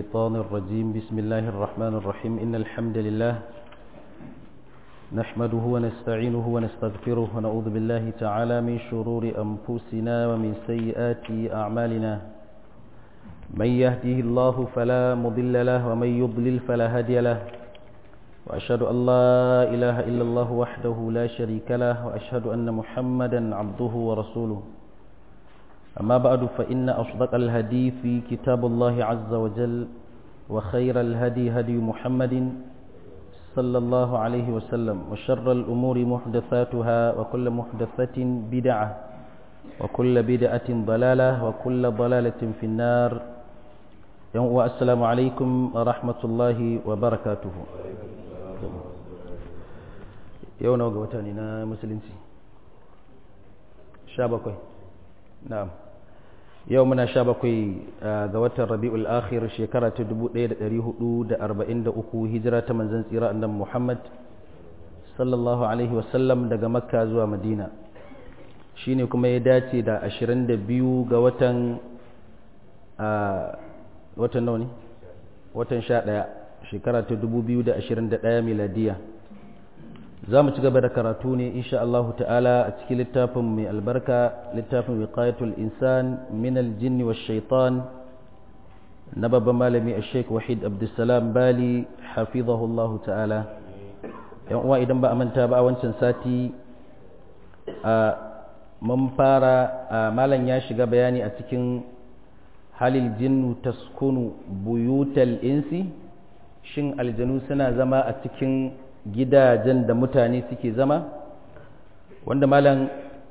الشيطان الرجيم بسم الله الرحمن الرحيم إن الحمد لله نحمده ونستعينه ونستغفره ونعوذ بالله تعالى من شرور أنفسنا ومن سيئات أعمالنا من يهده الله فلا مضل له ومن يضلل فلا هادي له وأشهد أن لا إله إلا الله وحده لا شريك له وأشهد أن محمدا عبده ورسوله أما بعد فإن أصدق الهدي في كتاب الله عز وجل وخير الهدي هدي محمد صلى الله عليه وسلم وشر الأمور محدثاتها وكل محدثة بدعة وكل بدعة ضلالة وكل ضلالة في النار والسلام عليكم ورحمة الله وبركاته yau nawa ga wata ne na musulunci sha bakwai na'am yau muna sha bakwai ga watan rabi'ul akhir shekara ta 1443 hijira ta manzan tsira annabi muhammad sallallahu alaihi wasallam daga makka zuwa madina shine kuma ya dace da 22 ga watan watan nawa ne watan 11 shekara ta 2021 miladiya za mu ci gaba da karatu ne insha Allah ta'ala a cikin littafin mai albarka littafin wiqayatul insan min aljin wa shaitan na babban malami a sheik wahid abdulsalam bali hafizahu Allah ta'ala yan uwa idan ba a manta ba a wancan sati a mun fara malam ya shiga bayani a cikin halil jinnu taskunu buyutal insi shin aljanu suna zama a cikin gidajen da mutane suke zama wanda malam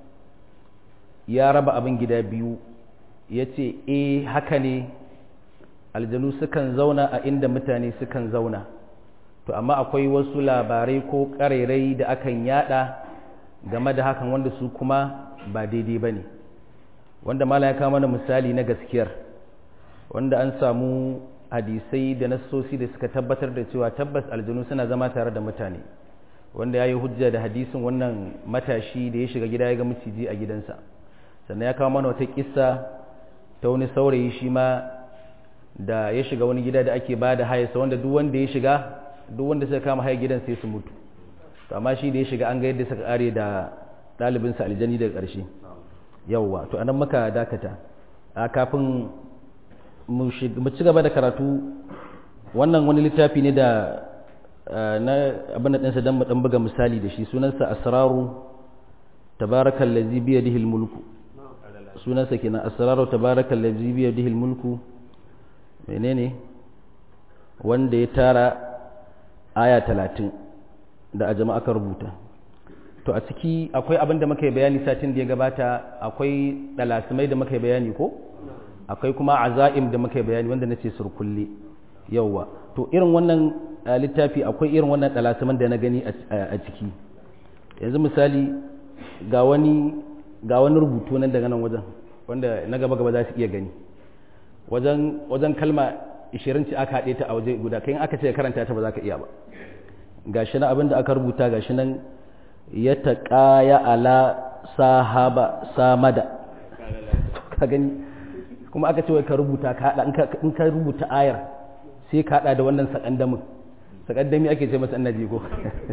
ya raba abin gida biyu ya ce e haka ne aljanu sukan zauna a inda mutane sukan zauna to amma akwai wasu labarai ko ƙarairai da akan yada game da hakan wanda su kuma ba daidai ba ne wanda malam ya kama mana misali na gaskiyar wanda an samu hadisai da nassosi da suka tabbatar da cewa tabbas aljanu suna zama tare da mutane wanda ya yi hujja da hadisin wannan matashi da ya shiga gida ya ga maciji a gidansa sannan ya kawo mana wata kissa ta wani saurayi shi ma da ya shiga wani gida da ake ba da hayarsa wanda duk wanda ya shiga duk wanda suka kama hayar gidan sai su mutu to amma shi da ya shiga an ga yadda suka kare da ɗalibinsa aljani daga ƙarshe yawwa to anan muka dakata a kafin mu ci gaba da karatu wannan wani littafi ne da na abin da ɗansa don ɗan buga misali da shi sunansa asraru tabarakan lazi biya dihil mulku sunansa kenan asraru tabarakan lazi biya dihil mulku menene wanda ya tara aya talatin da a jama'a aka rubuta to a ciki akwai abin da muka yi bayani satin da ya gabata akwai ɗalasimai da muka yi bayani ko? akwai kuma azaim da muka bayani wanda nace surkulle yauwa to irin wannan littafi akwai irin wannan dalasiman da na gani a ciki yanzu misali ga wani ga wani rubutu nan daga nan wajen wanda na gaba gaba za su iya gani wajen wajen kalma 20 ce aka haɗe ta a waje guda kai aka ce karanta ta ba za ka iya ba gashi nan abin da aka rubuta gashi nan ya taqaya ala sahaba samada ka gani kuma aka ce wai ka rubuta ka hada in ka rubuta ayar sai ka hada da wannan sakandamin sakandami ake ce masa annabi ko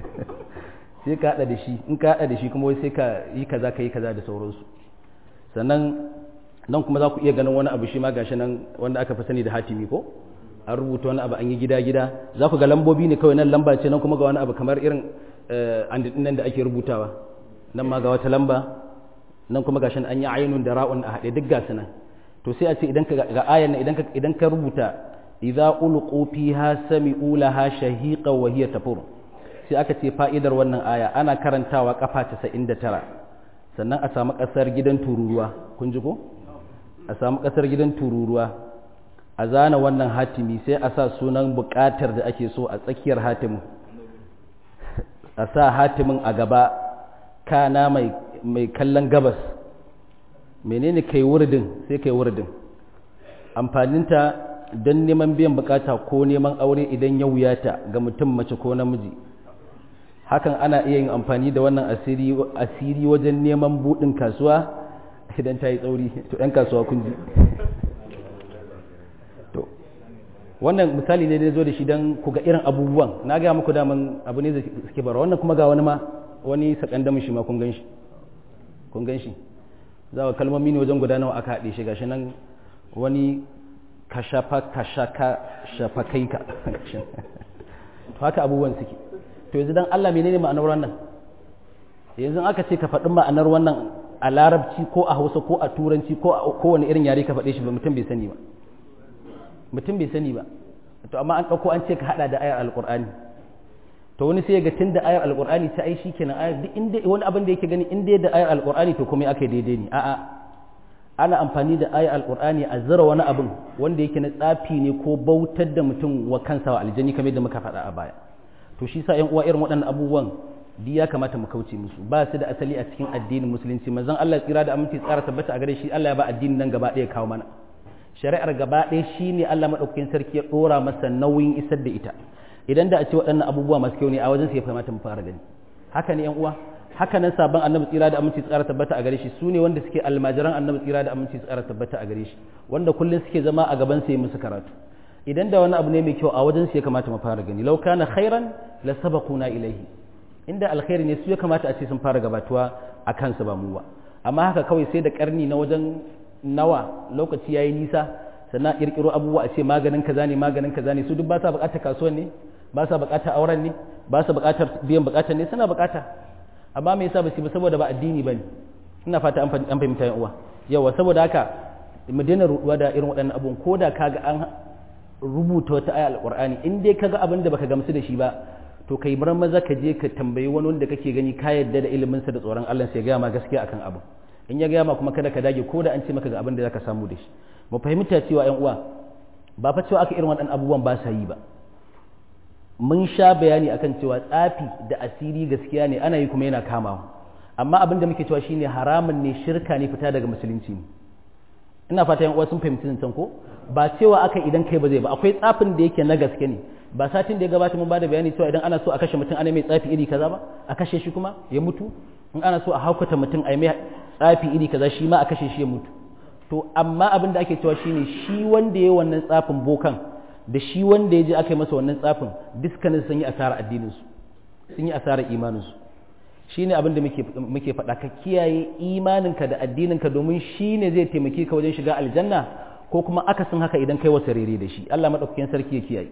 sai ka hada da shi in ka hada da shi kuma wai sai ka yi kaza ka yi kaza da sauransu sannan nan kuma za ku iya ganin wani abu shi ma gashi nan wanda aka fi sani da hatimi ko an rubuta wani abu an yi gida gida za ku ga lambobi ne kawai nan lamba ce nan kuma ga wani abu kamar irin andin nan da ake rubutawa nan ma ga wata lamba nan kuma gashi an yi ainun da ra'un a haɗe duk gasu nan to sai a ce idan ka ga ayan idan ka idan ka rubuta idza ulqu fiha sami'u laha shahiqa wa hiya tafur sai aka ce fa'idar wannan aya ana karantawa kafa 99 sannan a samu kasar gidan tururuwa kun ji ko a samu kasar gidan tururuwa a zana wannan hatimi sai a sa sunan bukatar da ake so a tsakiyar hatimin a sa hatimin a gaba kana mai mai kallon gabas menene kai wurdin sai kai wurdin amfaninta don neman biyan bukata ko neman aure idan ya wuyata ga mutum mace ko namiji hakan ana iya yin amfani da wannan asiri asiri wajen neman budin kasuwa idan ta yi tsauri to ɗan kasuwa kun ji wannan misali ne da zo da shi don ku ga irin abubuwan na gaya muku daman abu ne da suke bara wannan kuma ga wani ma wani sakandamin shi ma kun gan shi kun gan shi za ka kalmomi ne wajen guda nawa aka haɗe shi gashi nan wani kashafa kashaka shafa kai ka to haka abubuwan suke to yanzu dan Allah menene ma'anar wannan yanzu aka ce ka faɗi ma'anar wannan a larabci ko a hausa ko a turanci ko a kowane irin yare ka faɗe shi ba mutum bai sani ba mutum bai sani ba to amma an ɗauko an ce ka haɗa da ayar alƙur'ani to wani sai ga tun da ayar alƙur'ani ta ai shi kenan ayar duk inda wani abin da yake gani inda da ayar alƙur'ani to kuma aka daidai ne a'a ana amfani da ayar alƙur'ani a zira wani abin wanda yake na tsafi ne ko bautar da mutum wa kansa wa aljani kamar yadda muka faɗa a baya to shi sa ƴan uwa irin waɗannan abubuwan duk ya kamata mu kauce musu ba su da asali a cikin addinin musulunci manzon Allah tsira da aminci tsara tabbata a gare shi Allah ya ba addinin nan gaba ɗaya kawo mana shari'ar gaba ɗaya shine Allah madaukakin sarki ya dora masa nauyin isar da ita idan da a ce waɗannan abubuwa masu kyau ne a wajen su ya kamata mu fara gani haka ne yan uwa haka nan sabon annabi tsira da aminci tsara tabbata a gare shi su ne wanda suke almajiran annabi tsira da aminci tsara tabbata a gare shi wanda kullum suke zama a gaban sa musu karatu idan da wani abu ne mai kyau a wajen su ya kamata mu fara gani law kana khairan la sabaquna ilayhi inda alkhairi ne su ya kamata a ce sun fara gabatuwa a kansu ba mu ba amma haka kawai sai da karni na wajen nawa lokaci yayi nisa sannan kirkiro abubuwa a ce maganin kaza ne maganin kaza ne su duk ba sa bukatar kasuwan ne ba sa bukatar auren ne ba sa bukatar biyan bukatar ne suna bukata amma me yasa ba su ba saboda ba addini bane ina fata an fahimta yan uwa yawa saboda haka mu daina ruduwa da irin waɗannan abun ko da kaga an rubuta wata aya alqur'ani in dai kaga abin da baka gamsu da shi ba to kai bar maza ka je ka tambayi wani wanda kake gani ka yadda da ilimin sa da tsoron Allah sai ya gaya ma gaskiya akan abu in ya gaya ma kuma kada ka dage ko da an ce maka ga abin da zaka samu da shi mu fahimta cewa yan uwa ba fa cewa aka irin waɗannan abubuwan ba sa yi ba mun sha bayani akan cewa tsafi da asiri gaskiya ne ana yi kuma yana kamawa amma abin da muke cewa shine haramun ne shirka ne fita daga musulunci ne ina fata yan uwa sun fahimci zancen ko ba cewa aka idan kai ba zai ba akwai tsafin da yake na gaske ne ba satin da ya gabata mun bada bayani cewa idan ana so a kashe mutum ana mai tsafi iri kaza ba a kashe shi kuma ya mutu in ana so a haukata mutum a mai tsafi iri kaza shi ma a kashe shi ya mutu to amma abin da ake cewa shine shi wanda ya wannan tsafin bokan da shi wanda ya je aka yi masa wannan tsafin dukkanin sun yi asara addinin su sun yi asara imanin su shine abin da muke muke faɗa ka kiyaye imaninka da addininka domin shine zai taimake ka wajen shiga aljanna ko kuma akasin haka idan kai wasa rere da shi Allah madaukakin sarki ya kiyaye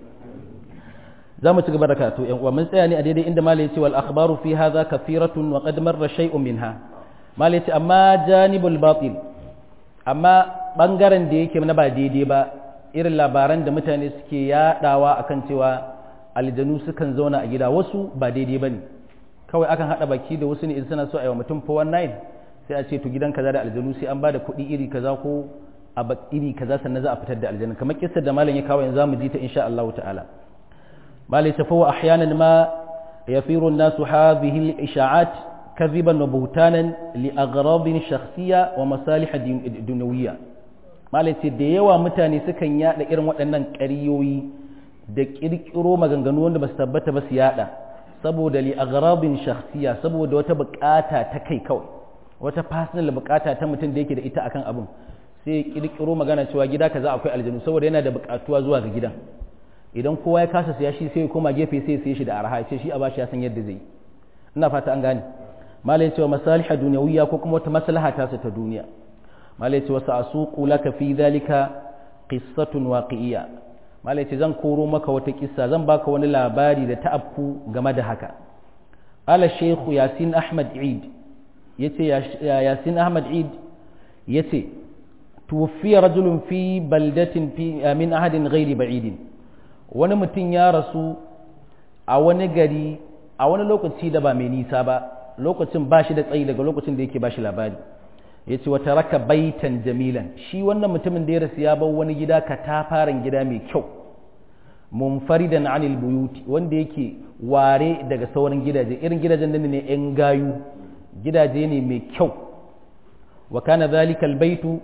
za mu ci gaba da karatu yan uwa mun tsaya ne a daidai inda malai ce wal akhbaru fi hadha kathiratun wa qad marra shay'un minha malai ce amma janibul batil amma bangaren da yake na ba daidai ba irin labaran da mutane suke yadawa akan cewa aljanu sukan zauna a gida wasu ba daidai bane kawai akan hada baki da wasu ne in suna so a yi wa mutum 419 sai a ce to gidan kaza da aljanu sai an bada kuɗi iri kaza ko a iri kaza sannan za a fitar da aljanna kamar kissar da malam ya kawo yanzu zamu ji ta insha Allah ta'ala malai tafawa ahyanan ma yafiru an-nasu hadhihi al-isha'at كذبا وبهتانا لأغراض شخصية ومصالح دنيوية malaci da yawa mutane sukan yada irin waɗannan ƙaryoyi da ƙirƙiro maganganu wanda ba su tabbata ba su yada saboda li aghrabin shakhsiya saboda wata bukata ta kai kawai wata personal bukata ta mutum da yake da ita akan abun sai ƙirƙiro magana cewa gida kaza akwai aljanu saboda yana da bukatuwa zuwa ga gidan idan kowa ya kasa siya shi sai ya koma gefe sai ya siya shi da arha ce shi a bashi ya san yadda zai ina fata an gane malai cewa masaliha duniyawiya ko kuma wata maslaha ta su ta duniya malai cewa sa'asuqu laka fi dhalika qissatun waqi'iyya malai ce zan koro maka wata kissa zan baka wani labari da ta afku game da haka ala shaykhu yasin ahmad eid yace yasin ahmad eid yace tuwfiya rajulun fi baldatin fi min ahadin ghairi ba'idin wani mutum ya rasu a wani gari a wani lokaci da ba mai nisa ba lokacin ba shi da tsayi daga lokacin da yake ba shi labari ya ce wata raka baitan jamilan shi wannan mutumin da ya rasu ya bar wani gida katafaren gida mai kyau munfaridan anil buyuti wanda yake ware daga sauran gidaje irin gidajen nan ne yan gayu gidaje ne mai kyau wa kana zalika albaytu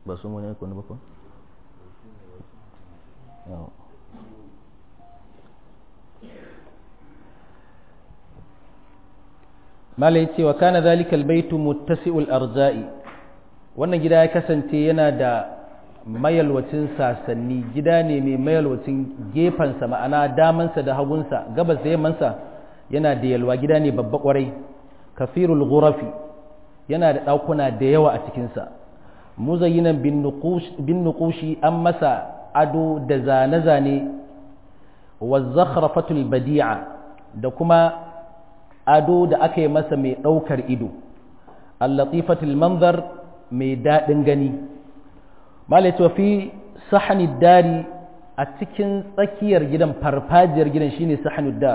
ba sun wani kwanu ba ko malai ce wa kana zalika albaytu muttasi'ul arza'i wannan gida ya kasance yana da mayalwacin sasanni gida ne mai mayalwacin gefansa ma'ana damansa da hagunsa gabas da yammansa yana da yalwa gida ne babba kwarai kafirul ghurafi yana da ɗakuna da yawa a cikinsa muzayyinan bin nuqushi an masa ado da zane-zane wa zakhrafatul badi'a da kuma ado da aka yi masa mai ɗaukar ido al-latifatul manzar mai daɗin gani malai fi sahani dari a cikin tsakiyar gidan farfajiyar gidan shine sahanud dar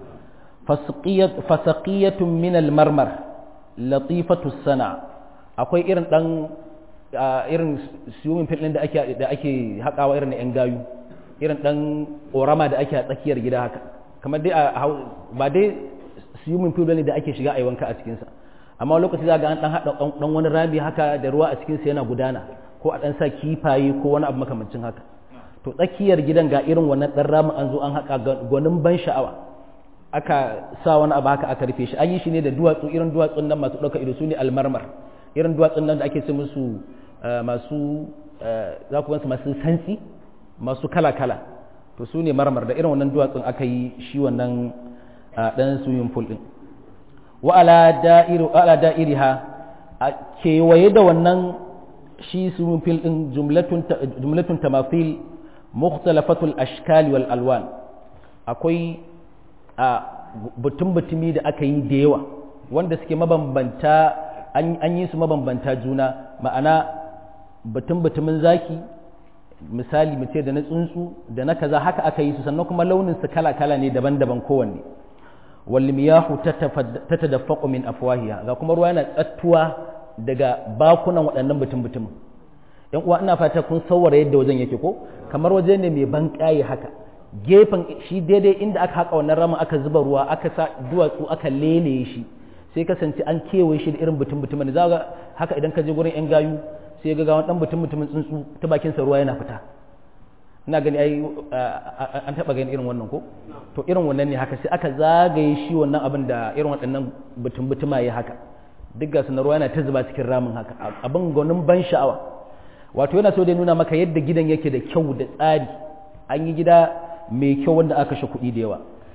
fasaqiyatun min al-marmar latifatu sana akwai irin dan irin swimming pool din da ake da ake hakawa irin yan gayu irin dan korama da ake a tsakiyar gida haka kamar dai ba dai swimming pool ne da ake shiga a wanka a cikin sa amma lokaci za ga an dan hada dan wani rami haka da ruwa a cikin sa yana gudana ko a dan sa kifaye ko wani abu makamancin haka to tsakiyar gidan ga irin wannan dan ramin an zo an haka gwanin ban sha'awa aka sa wani abu haka aka rufe shi an yi shi ne da duwatsu irin duwatsun nan masu ɗauka ido su ne almarmar irin duwatsun nan da ake ce musu masu za ku wansu masu santsi masu kala-kala to su ne marmar da irin wannan duwatsun aka yi shi wannan ɗan swimming pool ɗin wa ala da'iri ha a kewaye da wannan shi swimming pool ɗin jumlatun tamafil mukhtalafatul ashkali wal alwan akwai a butun-butumi da aka yi da yawa wanda suke mabambanta an yi su mabambanta juna ma'ana butun-butumin zaki misali mu ce da na tsuntsu da na kaza haka aka yi su sannan kuma launin su kala-kala ne daban-daban kowanne wal miyahu tatadaffaqu min afwahiha ga kuma ruwa yana tsattuwa daga bakunan waɗannan butun-butumin yan uwa ina fata kun saurara yadda wajen yake ko kamar waje ne mai ban haka gefen shi daidai inda aka haƙa wannan ramin aka zuba ruwa aka sa duwatsu aka lele shi sai kasance an kewaye shi da irin butun butumin da za haka idan ka je gurin yan gayu sai ga wani dan butun mutumin tsuntsu ta bakin sa ruwa yana fita ina gani ai an taba gani irin wannan ko to irin wannan ne haka sai aka zagaye shi wannan abin da irin waɗannan butun butuma ya haka duk ga na ruwa yana ta zuba cikin ramin haka abin gwanin ban sha'awa wato yana so da nuna maka yadda gidan yake da kyau da tsari an yi gida mai kyau wanda aka shi kuɗi da yawa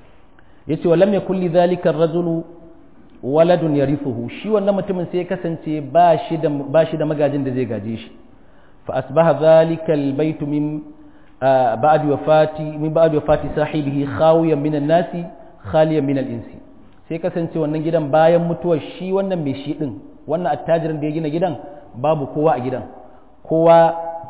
ya ce walam ya kulli zalika rajulu waladun ya rifuhu shi wannan mutumin sai ya kasance ba shi da magajin da zai gaje shi fa asbaha zalika albaytu min ba'd wafati min ba'd wafati sahibihi khawiyan min an-nasi khaliyan min al-insi sai kasance wannan gidan bayan mutuwar shi wannan mai shi din wannan attajirin da ya gina gidan babu kowa a gidan kowa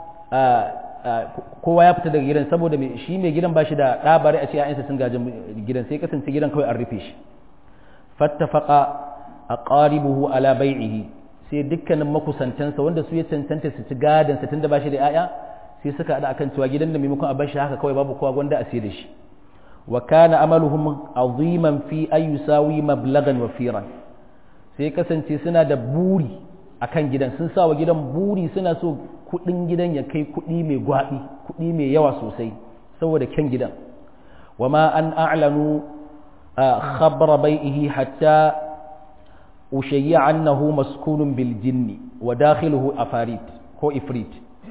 kowa ya fita daga gidan saboda shi mai gidan ba shi da ɗabari a ce ‘ya'yansa sun gajin gidan sai kasance gidan kawai an rufe shi fattafaka a ƙaribuhu ala bai'ihi sai dukkanin makusantansa wanda su ya cancanta su ci gadansa tun da ba shi da ‘ya'ya sai suka haɗa akan cewa gidan da maimakon a bar shi haka kawai babu kowa gwanda a sai da shi wa kana amaluhum aziman fi ayyusawi mablagan wa firan sai kasance suna da buri akan gidan sun sa wa gidan buri suna so kudin gidan ya kai kudi mai gwabi kudi mai yawa sosai saboda kyan gidan wama an a'lanu khabara bai'ihi hatta ushayya annahu maskunun bil jinni wa dakhiluhu afarit ko ifrit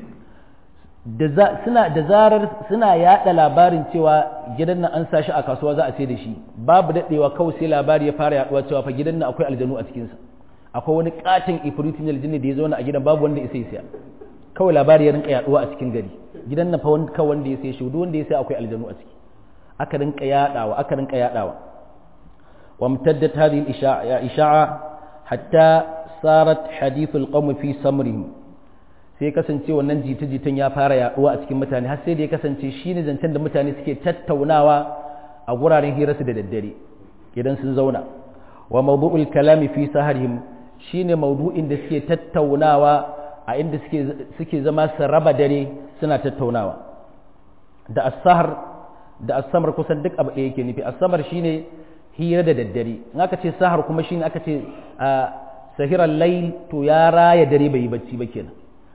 da suna da zarar suna yada labarin cewa gidan nan an sashi a kasuwa za a sai da shi babu dadewa kawai sai labari ya fara yaduwa cewa fa gidan nan akwai aljanu a cikin sa akwai wani katin ifritin aljinni da ya zauna a gidan babu wanda ya sai siya kawai labari ya rinka yaduwa a cikin gari gidan nan fa wanda kawai wanda ya sai shi duk wanda ya sai akwai aljanu a ciki aka rinka yadawa aka rinka yadawa wa mutaddat hadhihi al-isha'a hatta sarat hadithul qawm fi samrihim sai kasance wannan jita-jitan ya fara yaduwa a cikin mutane har sai da ya kasance shine zancen da mutane suke tattaunawa a guraren hirarsu da daddare idan sun zauna wa mawdu'ul kalami fi saharihim shine mawdu'in da suke tattaunawa a inda suke suke zama su raba dare suna tattaunawa da as-sahar da as-samar kusan duk abu ɗaya yake nufi as-samar shine hira da daddare in aka ce sahar kuma shine aka ce sahiran layl to ya raya dare bai yi bacci ba kenan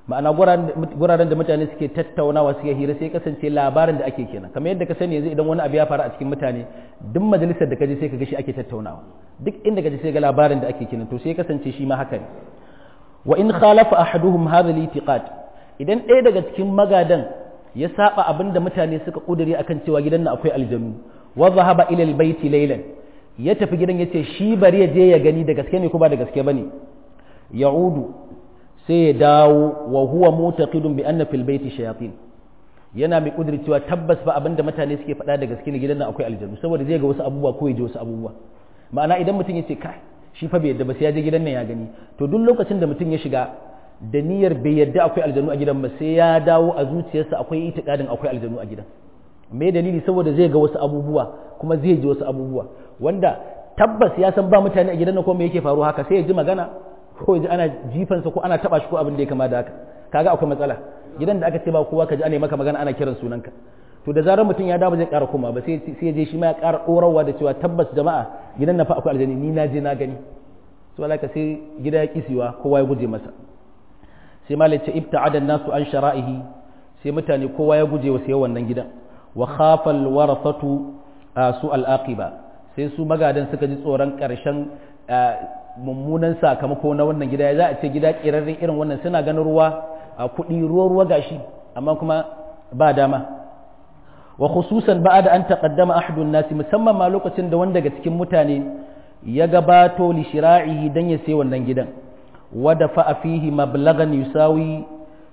ma'ana guraren da mutane suke tattaunawa suke hira sai kasance labarin da ake kenan kamar yadda ka sani yanzu idan wani abu ya faru a cikin mutane duk majalisar da kaje sai ka ga shi ake tattaunawa duk inda kaje sai ga labarin da ake kenan to sai kasance shi ma haka ne wa in khalafa ahaduhum hadha al-i'tiqad idan ɗaya daga cikin magadan ya saba abin da mutane suka kudure akan cewa gidan nan akwai aljanu wa zahaba ila al-bayti laylan ya tafi gidan yace shi bari ya je ya gani da gaske ne ko ba da gaske bane ya'udu sai ya dawo wa huwa mutaqidun bi anna fil bayti shayatin yana mai kudiri cewa tabbas ba abinda mutane suke faɗa da gaske ne gidan nan akwai aljanu saboda zai ga wasu abubuwa ko ya ji wasu abubuwa ma'ana idan mutum ya ce kai shi fa bai yadda ba sai ya je gidan nan ya gani to duk lokacin da mutum ya shiga da niyyar bai yadda akwai aljanu a gidan ba sai ya dawo a zuciyarsa akwai itikadin akwai aljanu a gidan me dalili saboda zai ga wasu abubuwa kuma zai ji wasu abubuwa wanda tabbas ya san ba mutane a gidan nan ko me yake faruwa haka sai ya ji magana ko ya ji ana jifansa ko ana taba shi ko abin da ya kama da haka kaga akwai matsala gidan da aka ce ba kowa ka ji ana maka magana ana kiran sunanka to da zarar mutum ya dawo zai ƙara koma ba sai ya je shi ma ya ƙara ɗorawa da cewa tabbas jama'a gidan na fa akwai aljani ni na je na gani to alaka sai gida ya kisiwa kowa ya guje masa sai ma ce ibta'ada nasu an shara'ihi sai mutane kowa ya guje wa sai wannan gidan wa khafa alwarasatu su al-aqiba sai su magadan suka ji tsoron ƙarshen mummunan sakamako na wannan gida ya za a ce gida ƙirarren irin wannan suna ganin ruwa a kuɗi ruwa ruwa gashi amma kuma ba dama wa khususan ba da an taƙaddama ahadun nasi musamman ma lokacin da wanda daga cikin mutane ya gabato li shira'ihi dan ya sai wannan gidan wa da fa fihi mablagan yusawi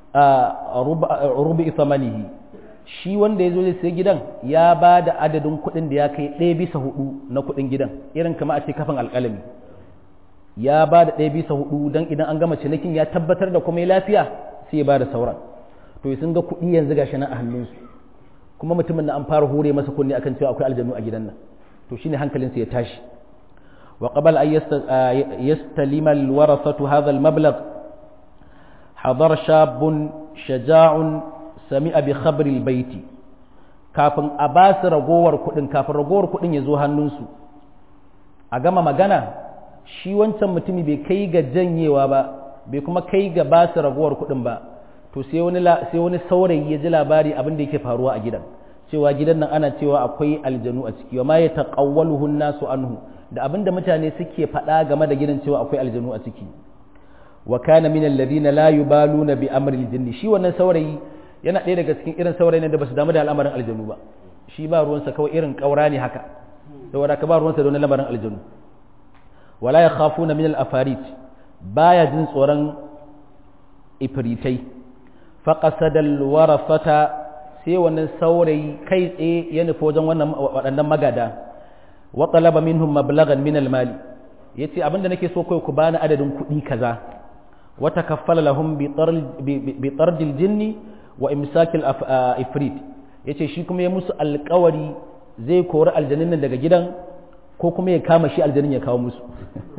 rubi thamanihi shi wanda ya zo ya sai gidan ya ba da adadin kuɗin da ya kai ɗaya bisa hudu na kuɗin gidan irin kama a ce kafin alƙalami ya ba da ɗaya bisa hudu don idan an gama cinikin ya tabbatar da kuma lafiya sai ya ba da sauran to sun ga kuɗi yanzu gashi nan a hannunsu kuma mutumin na an fara hure masa kunni akan cewa akwai aljanu a gidan nan to shine hankalinsa ya tashi wa qabal ay yastalima alwarasatu hadha almablagh hadar shabun shaja'un sami'a bi khabri albayti kafin a ba su ragowar kuɗin kafin ragowar kuɗin ya zo hannunsu a gama magana shi wancan mutumi bai kai ga janyewa ba bai kuma kai ga ba su ragowar kuɗin ba to sai wani sai wani saurayi ya ji labari abin da yake faruwa a gidan cewa gidan nan ana cewa akwai aljanu a ciki wa ma ya taqawwaluhu nasu anhu da abin da mutane suke faɗa game da gidan cewa akwai aljanu a ciki wa kana min alladhina la yubaluna bi amri aljinni shi wannan saurayi yana ɗaya daga cikin irin saurayin da basu damu da al'amarin aljanu ba shi ba ruwansa kawai irin ƙaura ne haka saboda ka ba ruwansa da wani lamarin aljanu wala ya khafuna min al-afarit baya jin tsoron ifritai faqasada al-warafata sai wannan saurayi kai tsaye ya nufi wajen wannan waɗannan magada wa talaba minhum mablagan min al-mali yace abinda nake so kai ku bani adadin kuɗi kaza wa takaffala lahum bi tard al-jinni wa imsak al-ifrit yace shi kuma ya musu alƙawari zai kori aljannin nan daga gidan ko kuma ya kama shi aljanin ya kawo musu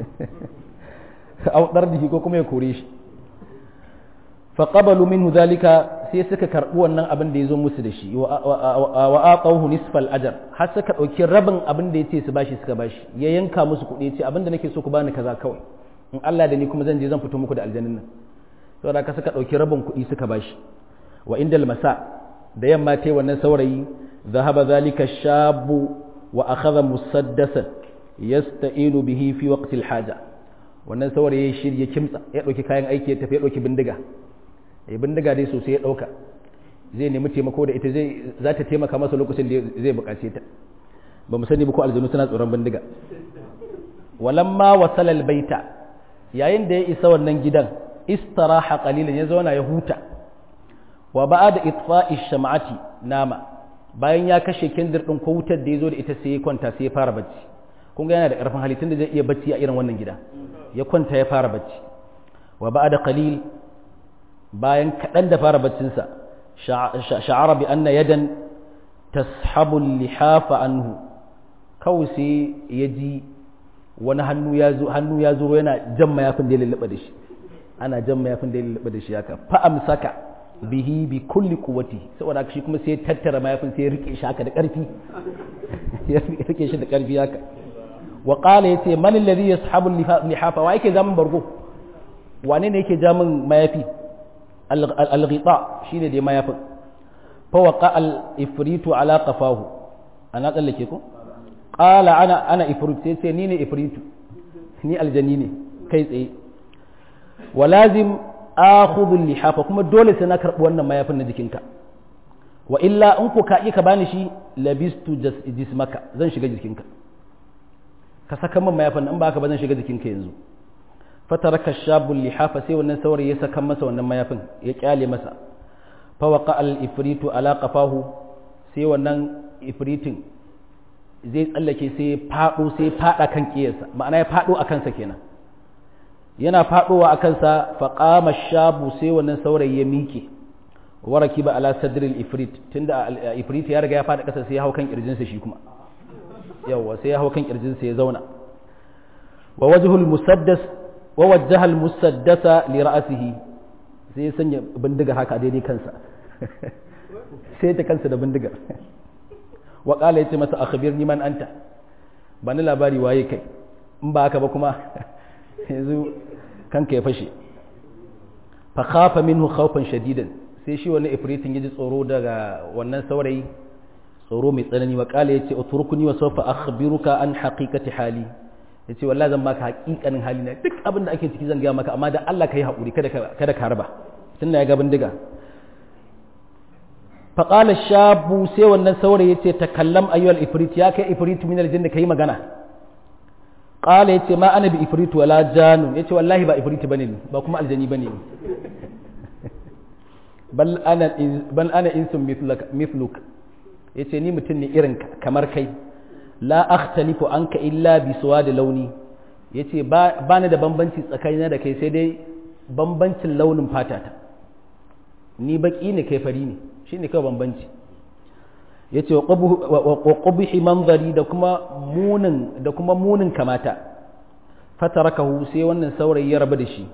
a da ko kuma ya kore shi faƙabalu minhu zalika sai suka karɓi wannan abin da ya zo musu da shi wa aqawhu nisfal ajar har suka ɗauki rabin abin da ya ce su bashi suka bashi ya yanka musu kuɗi ya ce abin da nake so ku bani kaza kawai in Allah da ni kuma zan je zan fito muku da aljanin nan saboda ka suka ɗauki rabin kuɗi suka bashi wa indal masa da yamma tai wannan saurayi ذهب ذلك الشاب وأخذ مسدسا يستعين به في وقت الحاجة wannan saurayi ya shirya kimtsa ya ɗauki kayan aiki ya tafi ya ɗauki bindiga ya bindiga dai sosai ya ɗauka zai nemi taimako da ita zai za ta taimaka masa lokacin da zai buƙace ta ba mu sani ba ko aljanu suna tsoron bindiga walamma wasala albaita yayin da ya isa wannan gidan istaraha qalilan ya zauna ya huta wa ba'da itfa'i sham'ati nama bayan ya kashe kendir ɗin ko wutar da ya zo da ita sai ya kwanta sai ya fara bacci kun ga yana da ƙarfin halittun da zai iya bacci a irin wannan gida ya kwanta ya fara bacci wa ba da qalil bayan kaɗan da fara baccinsa sha'ara bi anna yadan tashabu lihafa anhu kawai sai ya ji wani hannu ya zo hannu ya zo yana jan mayafin da ya lullube da shi ana jan mayafin da ya lullube da shi haka fa amsaka bihi bi kulli quwwati saboda shi kuma sai ya tattara mayafin sai ya rike shi haka da ƙarfi ya rike shi da ƙarfi haka wa qala yace man alladhi yashabu lihafa wa yake jamin bargo wane ne yake jamin mayafi al-ghita shine da mayafin fa waqa al-ifritu ala qafahu ana tsallake ko qala ana ana ifrit sai ce ni ne ifritu ni aljanni ne kai tsaye wa lazim akhudhu lihafa kuma dole sai na karbi wannan mayafin na jikinka wa illa in ko ka yi ka bani shi labistu jismaka zan shiga jikinka ka saka min mayafin in ba ka ba zan shiga jikinka yanzu fataraka shabul lihafa sai wannan saurayi ya saka masa wannan mayafin ya kyale masa fa waqa al ifritu ala qafahu sai wannan ifritin zai tsallake sai fado sai fada kan kiyarsa ma'ana ya fado a kansa kenan yana fadowa a kansa fa qama shabu sai wannan saurayi ya miƙe waraki ba ala sadril ifrit tunda ifrit ya riga ya fada kasa sai ya hau kan kirjinsa shi kuma yawa sai ya hau kan kirjinsa ya zauna wa wajhul musaddas wa wajjaha al musaddasa li ra'sihi sai ya sanya bindigar haka daidai kansa sai ta kansa da bindigar wa qala yace masa akhbirni man anta bani labari waye kai in ba haka ba kuma yanzu kanka ya fashe fa khafa minhu khawfan shadidan sai shi wani ifritin ya ji tsoro daga wannan saurayi tsoro mai tsanani wa kala ya ce uturkuni wa sofa akhbiruka an haqiqati hali ya ce wallahi zan baka haƙiƙanin hali na duk abin da ake ciki zan gaya maka amma da Allah ka yi haƙuri kada ka harba tun da ya ga bindiga faƙala shabu sai wannan saurayi ya ce takallam ayyuhal ifrit ya kai ifrit min aljin da ka yi magana ƙala ya ce ma ana bi ifrit wala janun ya ce wallahi ba ifrit bane ni ba kuma aljani bane ni bal ana bal ana insun mithluk yace ni mutum ne irin kamar kai la akhtalifu anka illa bi suwadi launi yace ba ni da bambanci tsakanina da kai sai dai bambancin launin fatata ni baki ne kai fari ne shine kawai bambanci yace wa qubhi manzari da kuma munin da kuma munin kamata fatarakahu sai wannan saurayi ya rabu da shi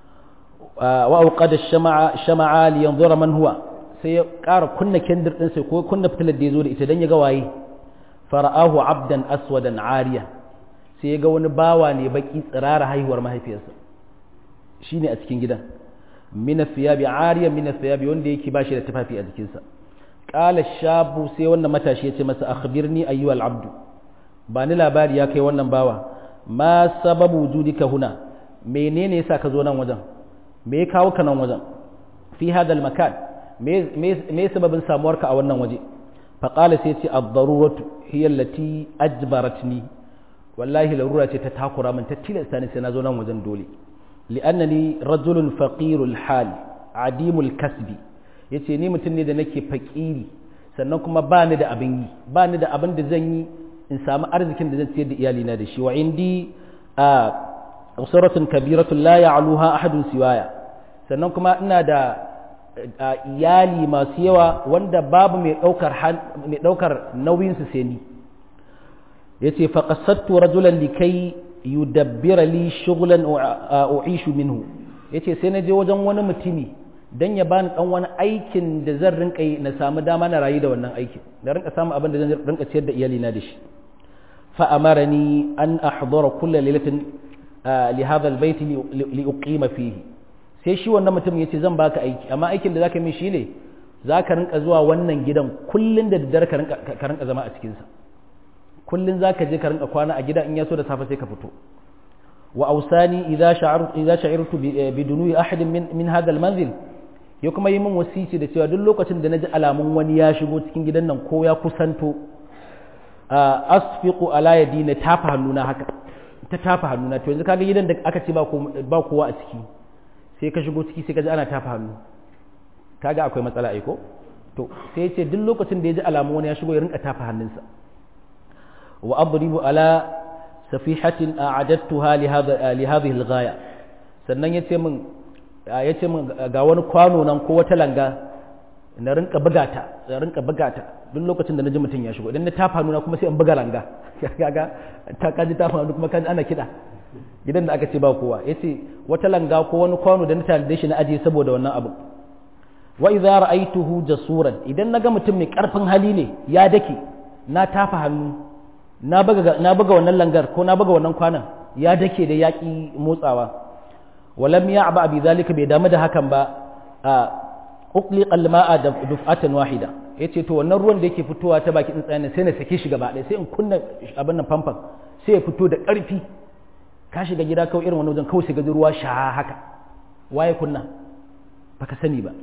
wa auqada shama'a shama'a li yanzura man huwa sai ya ƙara kunna kendir din sai ko kunna fitilar da yazo da ita dan ya ga waye fara'ahu abdan aswadan ariya sai ya ga wani bawa ne baki tsirara haihuwar mahaifiyarsa shine a cikin gidan min athiyabi ariya min athiyabi wanda yake bashi da tufafi a jikinsa qala shabu sai wannan matashi ya ce masa akhbirni ayyuhal abdu ba ni labari ya kai wannan bawa ma sababu wujudika huna menene yasa ka zo nan wajen me ya kawo ka nan wajen fi hadal makan me sababin samuwarka a wannan waje faƙala sai ce ad-daruratu hiya allati ajbaratni wallahi larura ce ta takura min ta tilasta ni sai na zo nan wajen dole li'annani rajulun faqirul hal adimul kasbi yace ni mutum ne da nake fakiri sannan kuma ba ni da abin yi ba ni da abin da zan yi in samu arzikin da zan ciyar da iyalina da shi wa indi a usaratun kabiratun la ya'luha ahadun siwaya sannan kuma ina da iyali masu yawa wanda babu mai daukar mai daukar nauyin su sai ni yace fa qasadtu rajulan likai yudabbira li shughlan u'ishu minhu yace sai na je wajen wani mutumi dan ya bani dan wani aikin da zan rinka yi na samu dama na rayu da wannan aikin da rinka samu abin da zan rinka ciyar da iyalina da shi fa amarani an ahdura kullu lailatin li hadha albayt li uqima fihi sai shi wannan mutum yace zan baka aiki amma aikin da zaka min shine zaka rinka zuwa wannan gidan kullun da daddare ka rinka ka rinka zama a cikin sa kullun zaka je ka rinka kwana a gida in yaso da safe sai ka fito wa ausani idza sha'artu idza sha'irtu bi dunui ahadin min min hadha almanzil ya kuma yi min wasici da cewa duk lokacin da naji alamun wani ya shigo cikin gidan nan ko ya kusanto asfiqu ala yadi na tafa hannuna haka ta tafa hannuna to yanzu kaga gidan da aka ce ba kowa a ciki sai ka shigo ciki sai ka ji ana tafa hannu kaga akwai matsala aiko to sai ce duk lokacin da ya ji alamu wani ya shigo ya rinka tafa hannunsa wa adribu ala safihatin a'adattuha li hadha li hadhihi al-ghaya sannan yace min yace min ga wani kwano nan ko wata langa na rinka bugata na rinka bugata duk lokacin da naji mutum ya shigo idan na tafa nuna kuma sai in buga langa kaga ta kaji tafa nuna kuma kaji ana kida gidan da aka ce ba kowa yace wata langa ko wani kwano da na tanade shi na ajiye saboda wannan abu wa idza ra'aytuhu jasuran idan naga mutum mai karfin hali ne ya dake na tafa hannu na buga na buga wannan langar ko na buga wannan kwanan ya dake da yaki motsawa walam ya'ba bi zalika bai damu da hakan ba uqliqa al-ma'a duf'atan wahida yace to wannan ruwan da yake fitowa ta baki tsuntsayen sai na sake shi gaba ɗaya sai in kunna abin nan famfan sai ya fito da ƙarfi ka shiga gida kawai irin wani wajen kawai sai ga ruwa sha haka waye kunna baka sani ba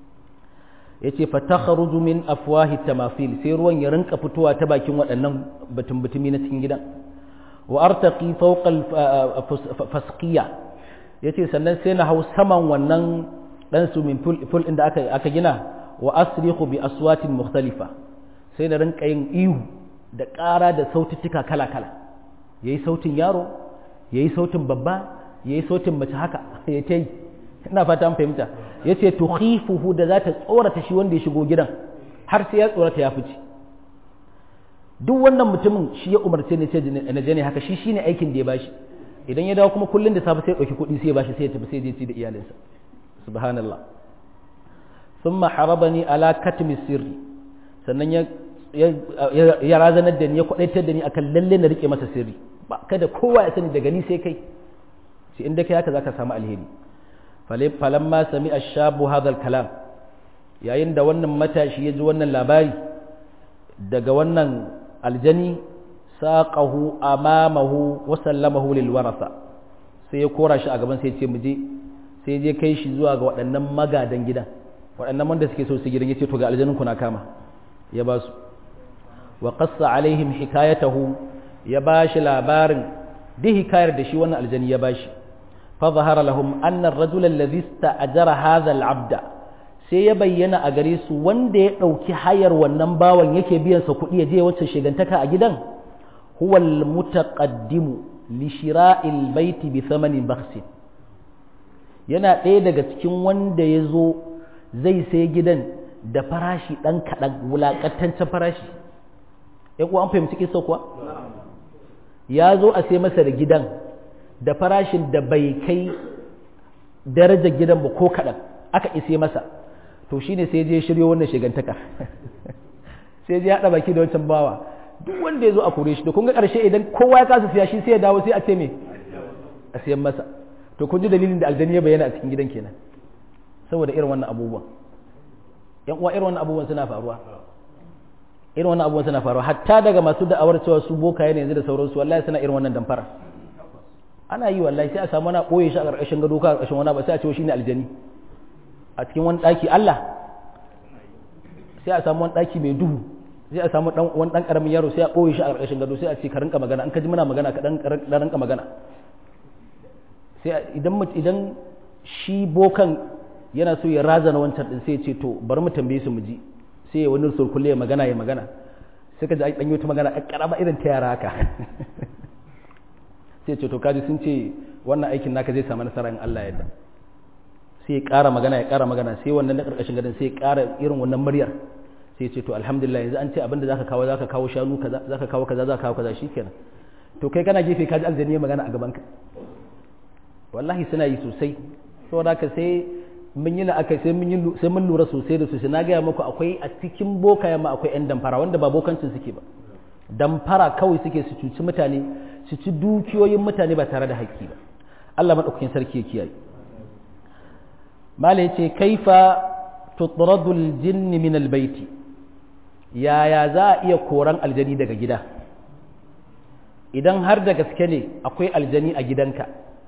yace fa takhruju min afwahi tamathil sai ruwan ya rinka fitowa ta bakin waɗannan batun butumi na cikin gidan wa artaqi fawqa fasqiya yace sannan sai na hau saman wannan dan swimming pool pool inda aka aka gina wa asriqu bi aswatin mukhtalifa sai na rinka yin ihu da ƙara da saututtuka kala kala yayi sautin yaro yayi sautin babba yayi sautin mace haka ya ta yi ina fata an fahimta yace tukhifuhu da za ta tsorata shi wanda ya shigo gidan har sai ya tsorata ya fice duk wannan mutumin shi ya umarce ni sai na je ne haka shi shine aikin da ya bashi idan ya dawo kuma kullun da safe sai ya dauki kuɗi sai ya bashi sai ya tafi sai ya je ci da iyalinsa subhanallah thumma harabani ala katmi sirri sannan ya ya razanar da ni ya kwadaitar da ni akan lalle na rike masa sirri ba kada kowa ya sani daga ni sai kai sai inda kai haka zaka samu alheri falamma sami ashabu hadha kalam yayin da wannan matashi ya ji wannan labari daga wannan aljani saqahu amamahu wa sallamahu lil warasa sai ya kora shi a gaban sai ya ce mu je sai je kai shi zuwa ga waɗannan magadan gidan waɗannan wanda suke so su gidan yace to ga aljanin ku na kama ya ba su wa qassa alaihim hikayatahu ya ba shi labarin duk hikayar da shi wannan aljani ya ba shi fa zahara lahum anna ar-rajula alladhi ista'jara hadha al-'abda sai ya bayyana a gare su wanda ya ɗauki hayar wannan bawan yake biyan sa kuɗi ya je wacce shigantaka a gidan huwa al-mutaqaddimu li shira'il baiti bi thamanin bakhsin yana ɗaya daga cikin wanda ya zo zai sai gidan da farashi ɗan kaɗan wulaƙantancen farashi ya kuwa an fahimci kisa kuwa ya zo a sai masa da gidan da farashin da bai kai darajar gidan ba ko kaɗan aka ise masa to shine sai je shiryo wannan shigantaka sai je haɗa baki da wancan bawa duk wanda ya zo a kore shi da kun ga ƙarshe idan kowa ya kasa siya shi sai ya dawo sai a ce me a siyan masa to kun ji dalilin da aljani ya bayyana a cikin gidan kenan saboda irin wannan abubuwan yan uwa irin wannan abubuwan suna faruwa irin wannan abubuwan suna faruwa hatta daga masu da'awar cewa su boka yana yanzu da sauransu wallahi suna irin wannan damfara ana yi wallahi sai a samu wani ɓoye shi a ƙarƙashin gado ka a ƙarƙashin wani ba sai a ce shi ne aljani a cikin wani ɗaki Allah sai a samu wani ɗaki mai duhu sai a samu wani ɗan ƙaramin yaro sai a ɓoye shi a ƙarƙashin gado sai a ce ka rinka magana an ka ji muna magana ka ɗan rinka magana sai idan idan shi bokan yana so ya razana wancan ɗin sai ya ce to bari mu tambaye su mu ji sai ya wani sulkulle ya magana ya magana sai ka ji an ɗanyo ta magana a ƙarama irin ta yara haka sai ce to kaji sun ce wannan aikin naka zai samu nasara in Allah ya yarda sai ya ƙara magana ya ƙara magana sai wannan na ƙarƙashin gadon sai ya ƙara irin wannan muryar sai ya ce to alhamdulillah yanzu an ce abinda zaka kawo zaka kawo shanu kaza zaka kawo kaza zaka kawo kaza shikenan to kai kana gefe kaji aljani ya magana a gaban ka wallahi suna yi sosai saboda haka sai mun yi la'aka sai mun yi sai mun lura sosai da sosai na gaya muku akwai a cikin bokaye ma akwai yan damfara wanda ba bokancin suke ba damfara kawai suke su cuci mutane su ci dukiyoyin mutane ba tare da haƙƙi ba Allah madaukakin sarki ya kiyaye mala yace kaifa tutradu aljinn min albayti yaya za a iya koran aljani daga gida idan har da gaske ne akwai aljani a gidanka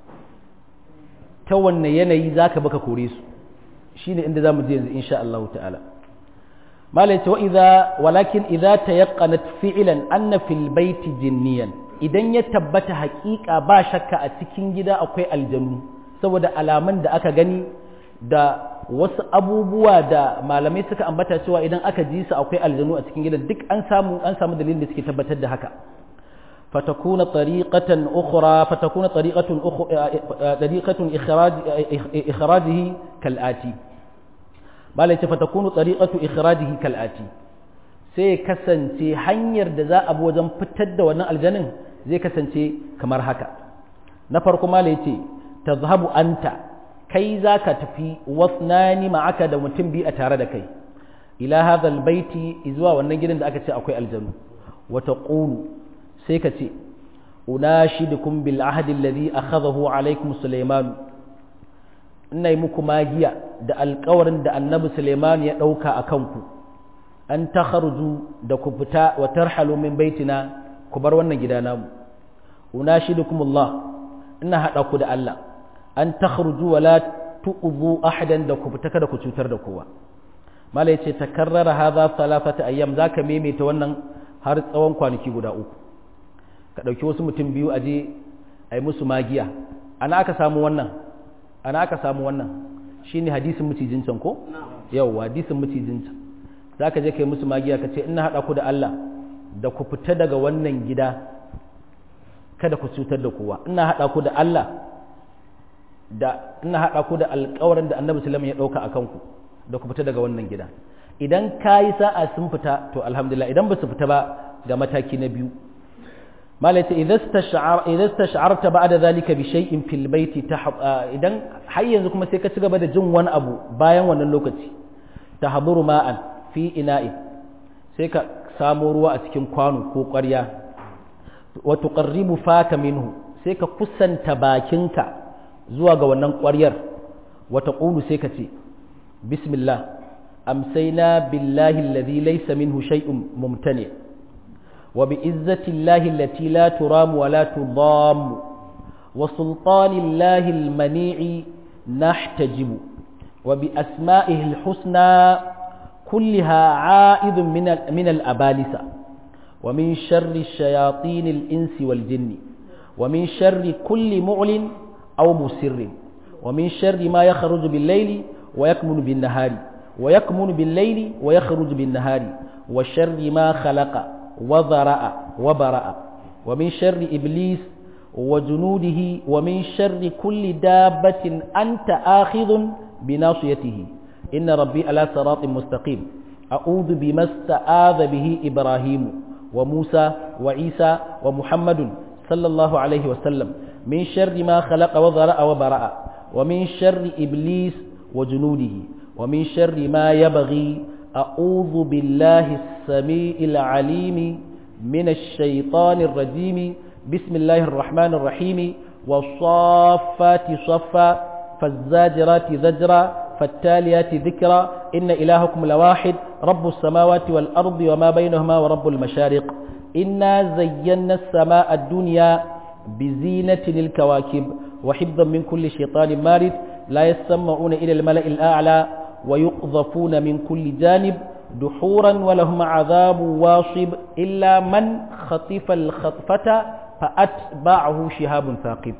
ta wanne yanayi zaka baka kore su shine inda zamu je yanzu insha Allah ta'ala mala yace wa idza walakin idza tayaqqanat fi'lan anna fil bayti jinniyan idan ya tabbata haƙiƙa ba shakka a cikin gida akwai aljanu saboda alaman da aka gani da wasu abubuwa da malamai suka ambata cewa idan aka ji su akwai aljanu a cikin gidan duk an samu an samu dalilin da suke tabbatar da haka fatakuna tariqatan ukhra fatakuna tariqatun tariqatun ikhraj ikhrajihi kal'ati malai ce fatakunu tariqatu ikhrajihi kal'ati sai kasance hanyar da za a bi wajen fitar da wannan aljanin zai kasance kamar haka na farko malai ce tazhabu anta kai za ka tafi wasnani ma'aka da mutum biyu a tare da kai ila hadhal baiti zuwa wannan gidan da aka ce akwai aljanu wa taqulu sai ka ce unashidukum bil ahdi alladhi akhadahu alaykum sulaiman ina yi muku magiya da alkawarin da annabi Suleiman ya ɗauka a kanku an ta da ku fita wa tarhalu min baitina ku bar wannan gida namu unashidukumullah ina haɗa ku da Allah an ta wa la tu'zu ahadan da ku fita kada ku cutar da kowa mala yace takarrara hadha salafata ayyam zaka maimaita wannan har tsawon kwanaki guda uku ka dauki wasu mutum biyu aje ai musu magiya ana aka samu wannan ana aka samu wannan shine hadisin mucijin can ko yawa hadisin mucijin can zaka je kai musu magiya ka ce ina hada ku da Allah da ku fita daga wannan gida kada ku cutar da kowa ina hada ku da Allah da ina hada ku da alƙawarin da Annabi sallallahu alaihi wasallam ya dauka akan ku da ku fita daga wannan gida idan kayi sa'a sun fita to alhamdulillah idan ba su fita ba ga mataki na biyu malaka idan stash'arta ba'da zalika bi shay'in fil baiti idan har yanzu kuma sai ka ci gaba da jin wani abu bayan wannan lokaci tahduru ma'an fi ina'i sai ka samo ruwa a cikin kwano ko ƙwarya wa tuqarribu faka minhu sai ka kusanta bakinka zuwa ga wannan ƙwaryar wa taqulu sai ka ce bismillah amsayna billahi alladhi laysa minhu shay'un mumtani' وبعزة الله التي لا ترام ولا تضام وسلطان الله المنيع نحتجب وبأسمائه الحسنى كلها عائد من من الأبالسة ومن شر الشياطين الإنس والجن ومن شر كل معلن أو مسر ومن شر ما يخرج بالليل ويكمن بالنهار ويكمن بالليل ويخرج بالنهار وشر ما خلق وذرأ وبرأ ومن شر إبليس وجنوده ومن شر كل دابة أنت آخذ بناصيته إن ربي على صراط مستقيم أعوذ بما استعاذ به إبراهيم وموسى وعيسى ومحمد صلى الله عليه وسلم من شر ما خلق وذرأ وبرأ ومن شر إبليس وجنوده ومن شر ما يبغي أعوذ بالله السميع العليم من الشيطان الرجيم بسم الله الرحمن الرحيم والصافات صفا فالزاجرات زجرا فالتاليات ذكرا إن إلهكم لواحد رب السماوات والأرض وما بينهما ورب المشارق إنا زينا السماء الدنيا بزينة الكواكب وحفظا من كل شيطان مارد لا يسمعون إلى الملأ الأعلى ويقذفون من كل جانب دحورا ولهم عذاب واصب إلا من خطف الخطفة فأتبعه شهاب ثاقب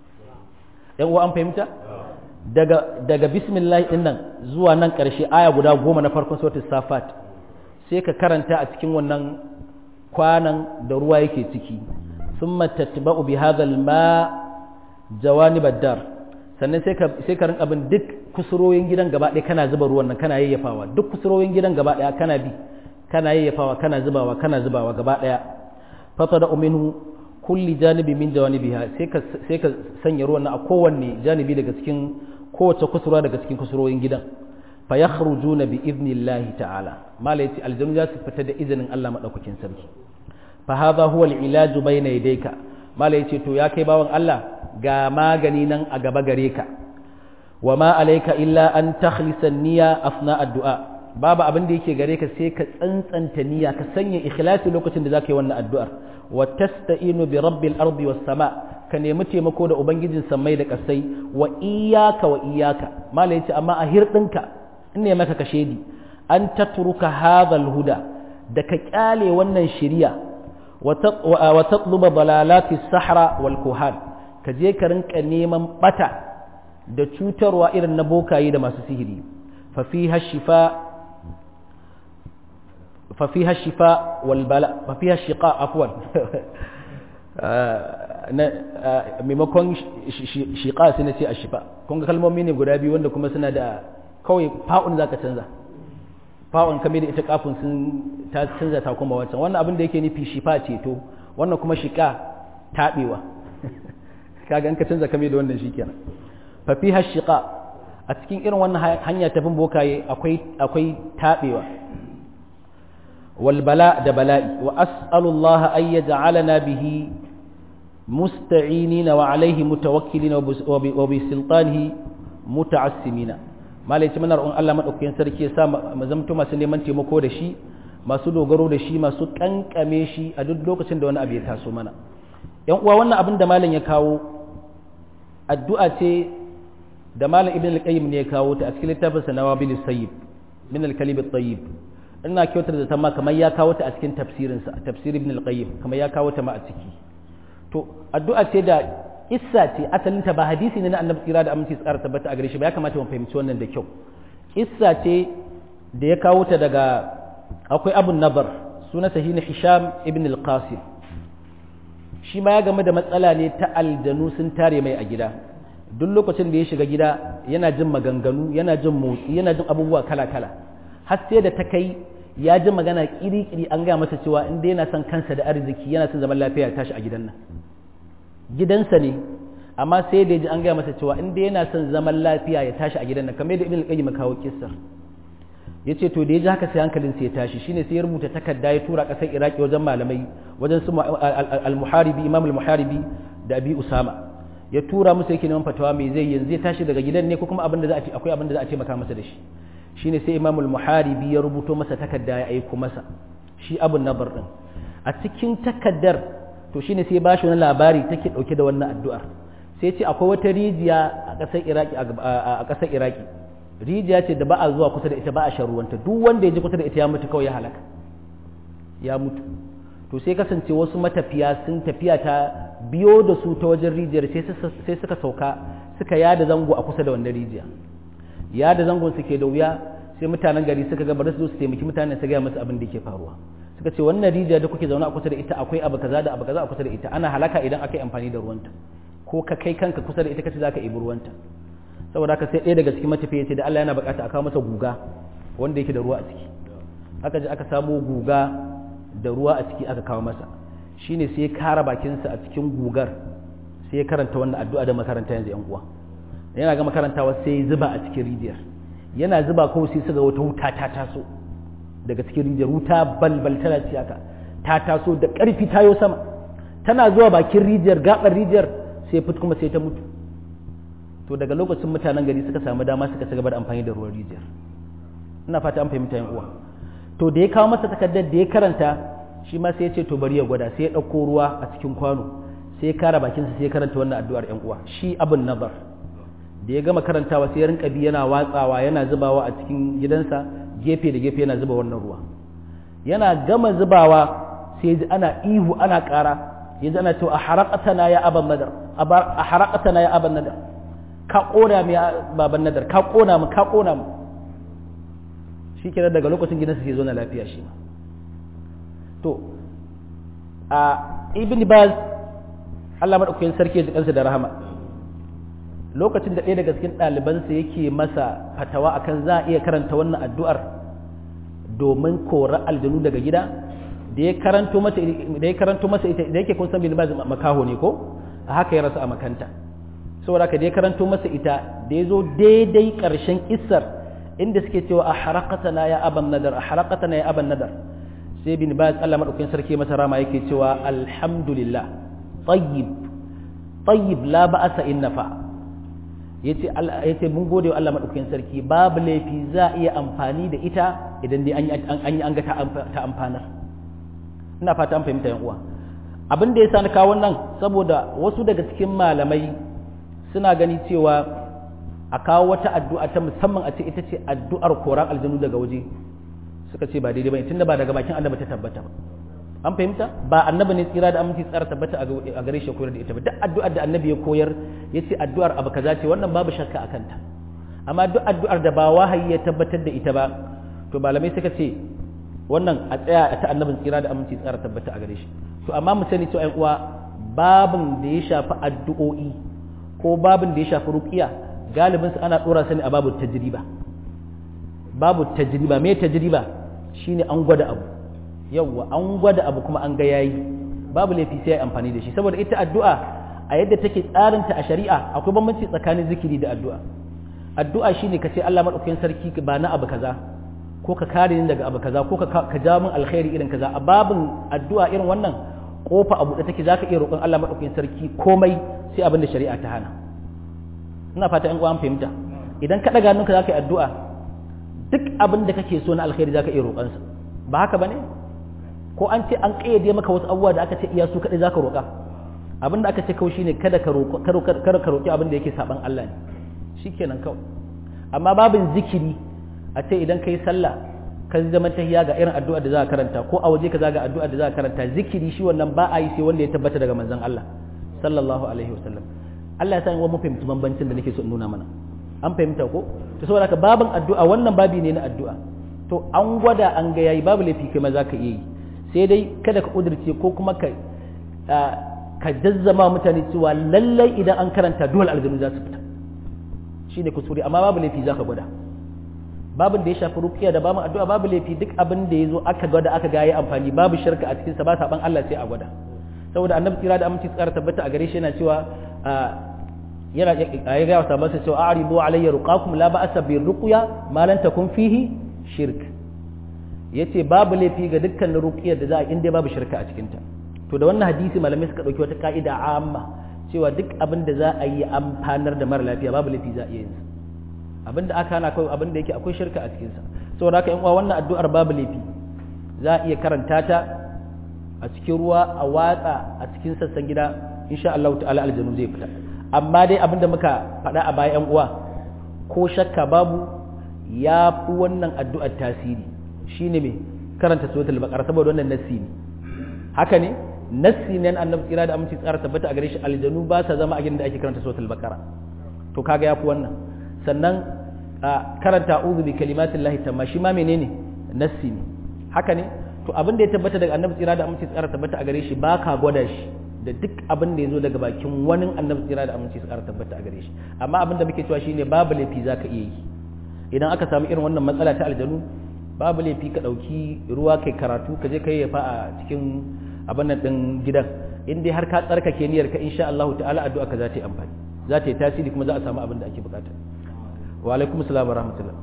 yan an fahimta daga daga bismillah din nan zuwa nan ƙarshe aya guda goma na farkon suratul safat sai ka karanta a cikin wannan kwanan da ruwa yake ciki thumma tatba'u bi hadha al-ma jawanib ad-dar sannan sai ka sai ka rinka bin duk kusuroyin gidan gaba ɗaya kana zuba ruwan nan kana yayyafawa duk kusuroyin gidan gaba ɗaya kana bi kana yayyafawa kana zubawa kana zubawa gaba ɗaya fatada minhu kulli janibi min jawanibiha sai ka sai ka sanya ruwan nan a kowanne janibi daga cikin kowace kusurwa daga cikin kusuroyin gidan fa yakhrujuna bi idnillahi ta'ala mala yace aljanu za su fita da izinin Allah madaukakin sarki fa hadha huwa al-ilaj bayna yadayka mala yace to ya kai bawan Allah ga magani nan a gaba gare ka wa ma alayka illa an takhlisa niyya afna addu'a babu abin da yake gare ka sai ka tsantsanta niyya ka sanya ikhlasi lokacin da zaka yi wannan addu'ar wa tasta'inu bi rabbil ardi was sama ka nemi taimako da ubangijin sammai da kasai wa iyyaka wa iyyaka mala yace amma a hirdinka in ne maka kashedi an tatruka hadhal huda da ka kyale wannan shiriya wa tatluba dalalati sahra wal kuhan ka je ka rinka neman bata da cutarwa irin na bokaye da masu sihiri fa fiha shifa fa fiha shifa wal bala fa fiha shiqa afwan maimakon shiqa sai na ce a shifa kun ga kalmomi ne guda biyu wanda kuma suna da kawai fa'un zaka canza fa'un kame da ita kafin sun ta canza ta kuma wancan wannan abin da yake nufi shifa ceto wannan kuma shiqa tabewa kaga an ka canza kame da wannan shikenan fa fiha shiqa a cikin irin wannan hanya ta bin bokaye akwai akwai tabewa wal bala da bala'i wa as'alullaha ay yaj'alana bihi musta'inina wa alayhi mutawakkilina wa bi sultanihi muta'assimina malai ce muna roƙon Allah madaukakin sarki ya sa mu zamto masu neman taimako da shi masu dogaro da shi masu kankame shi a duk lokacin da wani abu ya taso mana yan uwa wannan abin da malam ya kawo addu'a ce da malam ibn al-qayyim ne ya kawo ta a cikin littafin sa nawabil sayyib min al-kalim at-tayyib ina kyautar da ta ma kamar ya kawo ta a cikin tafsirin sa tafsir ibn al-qayyim kamar ya kawo ta ma a ciki to addu'a ce da issa ce asalin ta ba hadisi ne na annabi tsira da aminci tsara tabbata a gare shi ba ya kamata mu fahimci wannan da kyau issa ce da ya kawo ta daga akwai abun nabar sunansa shi ne hisham ibn al-qasim shi ma ya game da matsala ne ta aljanu sun tare mai a gida duk lokacin da ya shiga gida yana jin maganganu yana jin motsi yana jin abubuwa kala-kala har sai da ta kai ya ji magana kiri-kiri an gaya masa cewa inda yana son kansa da arziki yana son zaman lafiya ya tashi a gidan nan gidansa ne amma sai da ya ji an gaya masa cewa inda yana son zaman lafiya ya tashi a gidan nan kamar da ibn al-qayyim kawo kissar ya ce to da ya ji haka sai hankalin sai ya tashi shine sai ya rubuta takarda ya tura kasar iraki wajen malamai wajen su al-muharibi imam al-muharibi da abi usama ya tura musu yake neman fatawa mai zai yanzu zai tashi daga gidan ne ko kuma abin da za a ce akwai abin da za a ce maka masa da shi shine sai imam al-muharibi ya rubuto masa takarda ya aiko masa shi abun nabar din a cikin takaddar to shine sai ba shi wani labari take dauke da wannan addu'ar sai ce akwai wata rijiya a kasar iraki a kasar iraki rijiya ce da ba a zuwa kusa da ita ba a shan ruwanta duk wanda ya ji kusa da ita ya mutu kawai ya halaka ya mutu to sai kasance wasu matafiya sun tafiya ta biyo da su ta wajen rijiyar sai suka sauka suka yada zango a kusa da wannan rijiya yada zangon suke da wuya sai mutanen gari suka ga bari su zo su taimaki mutanen su gaya musu abin da ke faruwa suka ce wannan rijiya da kuke zaune a kusa da ita akwai abu kaza da abu kaza a kusa da ita ana halaka idan aka yi amfani da ruwanta ko ka kai kanka kusa da ita kace zaka ibi ruwanta saboda haka sai ɗaya daga cikin matafiya ce da Allah yana bukata a kawo masa guga wanda yake da ruwa a ciki aka je aka samo guga da ruwa a ciki aka kawo masa shine sai ya kara bakinsa a cikin gugar sai ya karanta wannan addu'a da makaranta yanzu yan uwa yana ga makarantawa sai ya zuba a cikin rijiyar yana zuba kawai sai su ga wata wuta ta taso daga cikin rijiyar wuta balbal tana ci haka ta taso da ƙarfi tayo sama tana zuwa bakin rijiyar gaɓar rijiyar sai fit kuma sai ta mutu to daga lokacin mutanen gari suka samu dama suka ci gaba da amfani da ruwan rijiyar ina fata an fahimta yan uwa to da ya kawo masa takardar da ya karanta shi ma sai ya ce to bari ya gwada sai ya ɗauko ruwa a cikin kwano sai ya kara bakinsa sai ya karanta wannan addu'ar yan uwa shi abin nabar da ya gama karantawa sai ya rinka bi yana watsawa yana zubawa a cikin gidansa gefe da gefe yana zuba wannan ruwa yana gama zubawa sai ya ji ana ihu ana ƙara ya ji ana cewa a harakatana ya aban nadar a harakatana ya aban nadar ka ƙona mu ya baban nadar ka ƙona mu ka ƙona mu shi kenan daga lokacin gidansa sai zo na lafiya shi ma to a ibn baz Allah madaukakin sarki ya ji kansa da rahama lokacin da ɗaya daga cikin ɗalibansa yake masa fatawa akan za a iya karanta wannan addu'ar domin kora aljanu daga gida da ya karanto masa da ya karanto masa ita da yake kun san bin baz makaho ne ko a haka ya rasu a makanta saboda haka da ya karanto masa ita da ya zo daidai ƙarshen kissar inda suke cewa a harakatana ya aban nadar a harakatana ya aban nadar sai bin baz Allah madaukakin sarki masa rama yake cewa alhamdulillah tayyib tayyib la ba'asa in nafa yace Allah yace mun gode wa Allah madaukakin sarki babu laifi za a iya amfani da ita idan dai an yi an ga ta amfanar ina fata an fahimta yan uwa abin da yasa na kawo wannan saboda wasu daga cikin malamai suna gani cewa a kawo wata addu'a ta musamman a ce ita ce addu'ar koran aljanu daga waje suka ce ba daidai bane tunda ba daga bakin annabi ta tabbata ba an fahimta ba annabi ne tsira da aminci tsara tabbata a gare shi koyar da ita ba duk addu'ar da annabi ya koyar ya ce addu'ar abu kaza ce wannan babu shakka a kanta amma duk addu'ar da ba wahayi ya tabbatar da ita ba to malamai suka ce wannan a tsaya ta annabin tsira da aminci tsara tabbata a gare shi to amma mu sani cewa ƴan uwa babin da ya shafi addu'o'i ko babin da ya shafi ruqiya galibinsu ana ɗora sani a babu tajriba babu tajriba me tajriba shine an gwada abu yawwa an gwada abu kuma an ga yayi babu laifi sai amfani da shi saboda ita addu'a a yadda take tsarinta a shari'a akwai bambanci tsakanin zikiri da addu'a addu'a shine ka ce Allah madaukakin sarki ba na abu kaza ko ka kare ni daga abu kaza ko ka ja min alkhairi irin kaza a babin addu'a irin wannan kofa abu da take zaka iya roƙon Allah madaukakin sarki komai sai abin da shari'a ta hana ina fata an an fahimta idan ka daga hannunka zaka yi addu'a duk abin da kake so na alkhairi zaka iya roƙansa ba haka bane ko an ce an kayyade maka wasu abubuwa da aka ce iya su kadai zaka roƙa abin da aka ce kawai shine kada ka roƙa kada ka roƙi abin da yake saban Allah ne shikenan kawai amma babin zikiri a ce idan kai sallah ka zama tahiya ga irin addu'a da za ka karanta ko a waje ka zaga addu'a da za ka karanta zikiri shi wannan ba a yi sai wanda ya tabbata daga manzon Allah sallallahu alaihi wasallam Allah ya san wa mu fahimci bambancin da nake so in nuna mana an fahimta ko to saboda haka babin addu'a wannan babi ne na addu'a to an gwada an ga yayi babu laifi kai ma za ka iya yi sai dai kada ka kudirce ko kuma ka ka jazzama mutane cewa lallai idan an karanta dole aljanu za su fita shine kuskure amma babu laifi za ka gwada babin da ya shafi rukiya da bamu addu'a babu laifi duk abin da ya zo aka gwada aka ga yayi amfani babu shirka a cikin sa ba saban Allah sai a gwada saboda annabi tsira da aminci tsara tabbata a gare shi yana cewa yana ya ga wasa masa cewa a'ridu alayya ruqakum la ba'sa bi ruqya ma lan takun fihi shirk yace babu laifi ga dukkan ruqiyar da za a inda babu shirka a cikin ta to da wannan hadisi malamai suka dauki wata ka'ida amma cewa duk abin da za a yi amfanar da mara lafiya babu laifi za a iya yin sa abin da aka hana kawai abin da yake akwai shirka a cikin sa saboda haka yan uwa wannan addu'ar babu laifi za a iya karanta ta a cikin ruwa a watsa a cikin sassan gida insha Allah ta'ala aljanu zai fita amma dai abin da muka faɗa a baya yan uwa ko shakka babu ya fi wannan addu'ar tasiri shine me karanta suratul baqara saboda wannan nassi ne haka ne nassi ne annabi tsira da aminci tsara tabbata a gare shi aljanu ba sa zama a gidan da ake karanta suratul baqara to kaga yafi wannan sannan karanta a'udhu bi kalimatillahi tamma shi ma menene nassi ne haka ne to abin da ya tabbata daga annabi tsira da aminci tsara tabbata a gare shi ba ka gwada shi da duk abin da ya zo daga bakin wani annabi tsira da aminci tsara tabbata a gare shi amma abin da muke cewa shine babu laifi zaka iya yi idan aka samu irin wannan matsala ta aljanu babu laifi ka ɗauki ruwa kai karatu ka je ka yafa a cikin abin nan ɗin gidan in dai har ka tsarkake niyyar ka insha Allah ta'ala addu'a ka za ta yi amfani za ta yi tasiri kuma za a samu abin da ake bukata wa alaikum assalam wa rahmatullah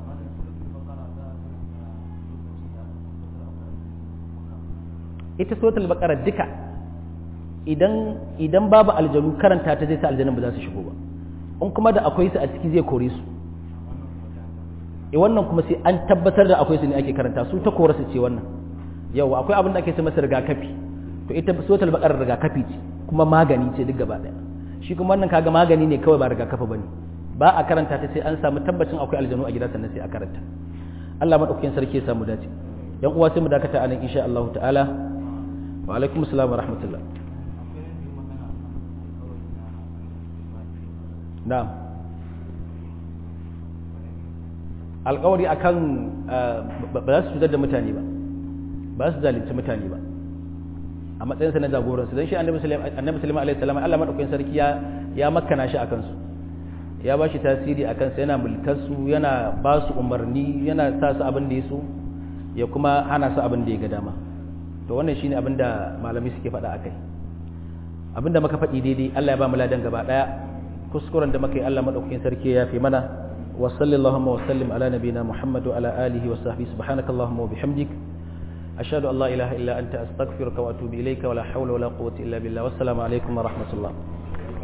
ita suratul baqara duka idan idan babu aljanu karanta ta zai sa aljanun ba za su shigo ba in kuma da akwai su a ciki zai kore su e wannan kuma sai an tabbatar da akwai su ne ake karanta su ta kora su ce wannan yau akwai abin da ake ce masa rigakafi to ita suratul baqara rigakafi ce kuma magani ce duk gaba daya shi kuma wannan kaga magani ne kawai ba rigakafi bane ba a karanta ta sai an samu tabbacin akwai aljanu a gida sannan sai a karanta Allah madaukakin sarki ya samu dace yan uwa sai mu dakata anan insha Allah ta'ala wa alaikum assalam wa rahmatullah na'am alkawari akan ba za su cutar da mutane ba ba su zalunci mutane ba a matsayinsa na jagoransu don shi annabi sulaiman alaihi salam Allah madaukakin sarki ya ya makkana shi akan su ya ba shi tasiri akan sa yana mulkar su yana ba su umarni yana sa su abin da ya so ya kuma hana su abin da ya ga dama to wannan shine abin da malamai suke faɗa akai abin da muka faɗi daidai Allah ya ba mu ladan gaba daya kuskuren da muka yi Allah madaukakin sarki ya fi mana وصل اللهم وسلم على نبينا محمد وعلى آله وصحبه سبحانك اللهم وبحمدك أشهد أن لا إله إلا أنت أستغفرك وأتوب إليك ولا حول ولا قوة إلا بالله والسلام عليكم ورحمة الله